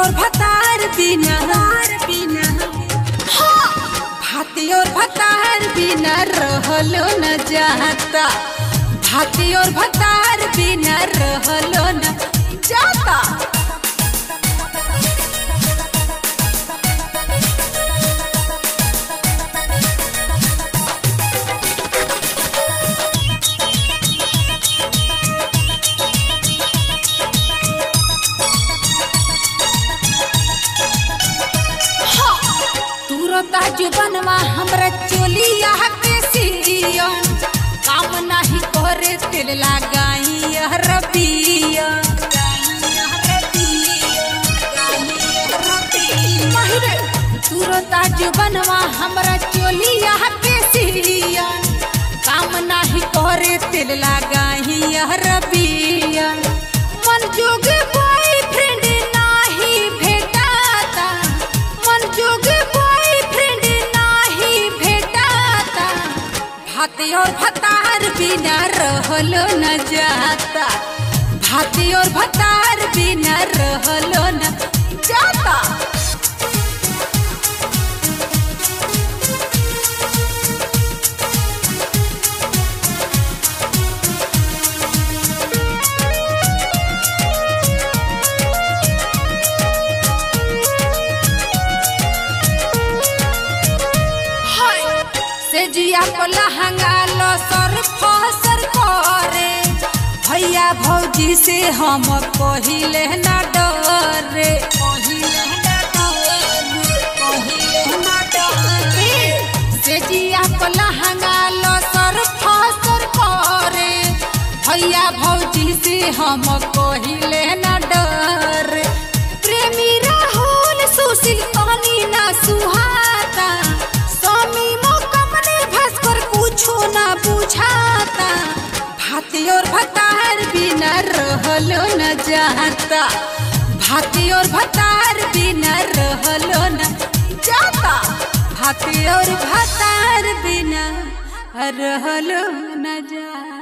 और भतार बिना बिना भाती और भतार बिना रहलो न जाता भाती और भतार बिना रहलो न जाता तुरता जुबनवा हमरा चोलिया के सियन काम नाही करे तेल लगाई रबिया तुरता जुबनवा हमरा चोलिया के सियन काम नाही करे तेल लगाई रबिया मन जोग बॉयफ्रेंड नाही भेटाता मन जोग बॉयफ्रेंड नाही भेटाता भाती और भतार बिना रहलो न जाता भाती और भतार बिना रहलो न जाता से जिया को लहंगा लो सर फसर करे भैया भौजी से हम कहिले न डरे कहिले न डरे, कहिले न डरे। से जिया को लहंगा लो सर फसर करे भैया भौजी से हम कहिले न डरे प्रेमी राहुल सुशील कहनी ना सुहाता स्वामी मोकमने भास्कर कुछो ना बुझाता भाती और भतार बिना रहलो न जाता भाती और भतार बिना रहलो न जाता भाती और भतार बिना रहलो न जाता